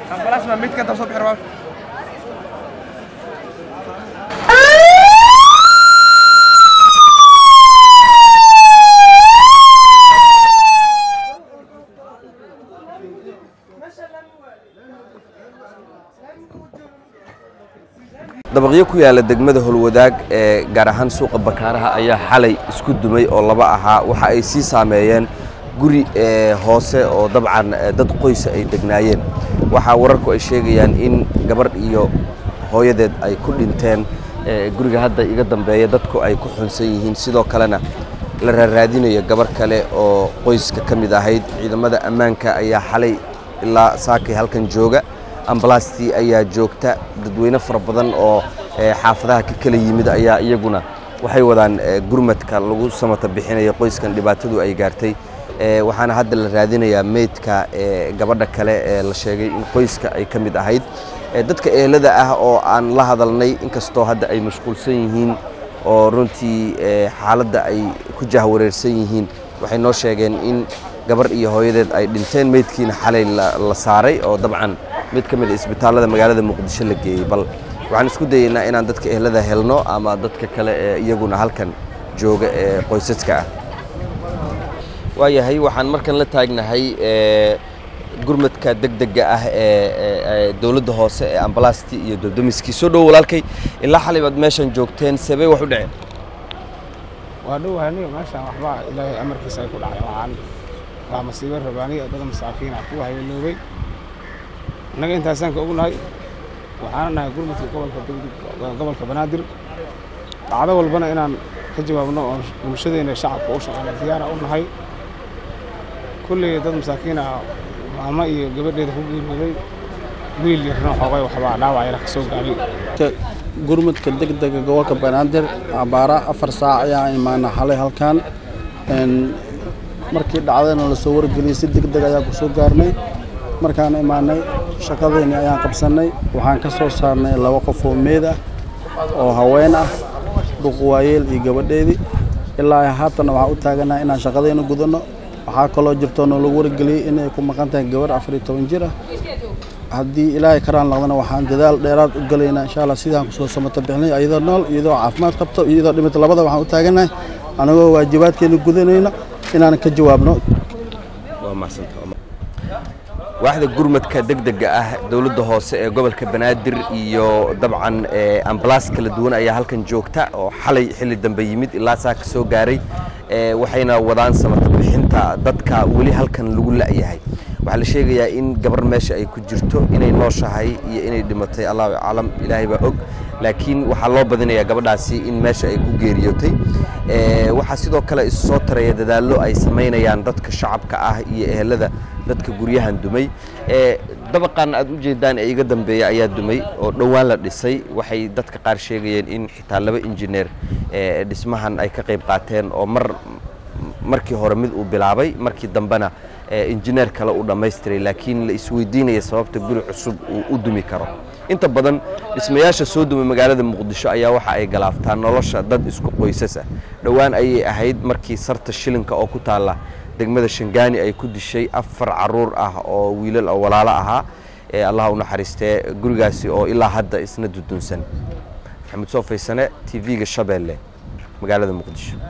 ambalaas ma midka inta soo bixi rabaa dabaqyo ku yaala degmada holwadaag ee gaar ahaan suuqa bakaaraha ayaa xalay isku dumay oo laba ahaa waxa ay sii saameeyeen guri ee hoose oo dabcan ee dad qoysa ay degnaayeen waxaa wararku ay sheegayaan in gabarh iyo hooyadeed ay ku dhinteen ee guriga hadda iga dambeeya dadku ay ku xunsan yihiin sidoo kalena la raaraadinayo gabarh kale oo qoyska ka mid ahayd ciidamada ammaanka ayaa xalay ilaa saakay halkan jooga ambalaastii ayaa joogta dadweyne fara badan oo eh, xaafadaha ka kala yimid ayaa iyaguna waxay wadaan eh, gurmadka lagu samata bixinayo qoyskan dhibaatadu ay gaartay Eh, waxaana hadda la raadinayaa meydka eh, gabadha kale ee la sheegay in qoyska ay ka mid ahayd Eh, dadka ehelada ah oo aan la hadalnay inkastoo hadda ay mashquulsan yihiin oo runtii eh, xaaladda ay ku jahwareersan yihiin waxay noo sheegeen in gabar iyo hooyadeed ay dhinteen meydkiina xalay la la saaray oo dabcan mid ka mid a isbitaallada magaalada muqdisho la geeyey bal waxaan isku dayeynaa inaan dadka ehelada helno ama dadka kale ee iyaguna halkan jooga ee qoysaska ah waayahay waxaan markan la taagnahay ee gurmadka degdega ah ee ee- ee dowladda hoose ee ambalaastii iyo doddomiskii soo dhowo walaalkay ilaa xalay baad meeshan joogteen sebee wax u dhaceen waa dhow aniga meeshaan waxbaa ilaahay amarkiisa ay ku dhacay waxaan waa masiibo rabaaniya dad masaakiin ah kuwa hayaloobay innaga intaasaan ka ognahay waxaana nahay gurmadka gobolka degdeg gobolka banaadir dhacdo walbana inaan ka jawaabno oo bulshadeena shacabka u shaqeyna diyaara u nahay kulley dad masaakiin ah maamo iyo gabadheeda ku geeriyooday wiil yarna xoogay waxbaa dhaawac yara ka soo gaaray gurmudka degdega gobolka banaadir abaara afar saac ayaan imaana xalay halkan Een, markii dhacdayna lasoo wargeliyey si degdeg ayaan ku soo gaarnay markaan imaanay shaqadeeni ayaan qabsannay waxaan ka soo saarnay laba qof oo meed ah oo haween ah duq waayeel iyo gabadheedii ilaa haatana waxaan u taaganahay inaan shaqadeena gudanno waxaa kaloo jirto noo lagu wargeliyey inay ku maqan tahay gabarh afar iyo toban jir ah haddii ilaahay karaan noqdana waxaan dadaal dheeraad u galaynaa insha allah sidaan kusoo samata bixinay iyadoo nool iyadoo caafimaad qabto iyo iyadoo dhimata labada waxaan u taaganahay anagoo waajibaadkeena gudanayna inaan ka jawaabno waa mahadsantahay waaxda gurmadka degdega ah dowladda hoose ee gobolka banaadir iyo dabcan ee ambalaas kala duwan ayaa halkan joogta oo xalay xilli dambe yimid ilaa saa ka soo gaaray ee waxayna wadaan samata bixinta dadka weli halkan lagu la'yahay waxaa la sheegayaa in gabar meesha ay ku jirto inay nooshahay iyo inay dhimatay allahu aclam ilaahay baa og laakiin waxaa loo badinayaa gabadhaasi in meesha ay ku geeriyootay Ee, waxaa sidoo kale isu soo taraya dadaallo ay samaynayaan dadka shacabka ah iyo ehelada dadka guryahan dumay Ee, dabaqan aad u jeedaan ee iga dambeeya ayaa dumay oo dhowaan la dhisay waxay dadka qaar sheegayeen in xitaa laba injineer ee dhismahan ay ka qayb qaateen oo mar markii hore mid uu bilaabay markii dambena ee, injineer kale uu dhammaystiray laakiin la isweydiinaya sababta guri cusub uu u dumi karo inta badan dhismayaasha soo dumay magaalada muqdisho ayaa waxa ay galaaftaan nolosha dad isku qoysas ah dhowaan ayay ahayd markii sarta shilinka oo ku taalla degmada shangaani ay ku dishay afar caruur ah oo wiilal oo walaalo ahaa ee allah u naxariistee gurigaasi oo ilaa hadda isna dudunsan maxamed soo faysane tv-ga shabeelle magaalada muqdisho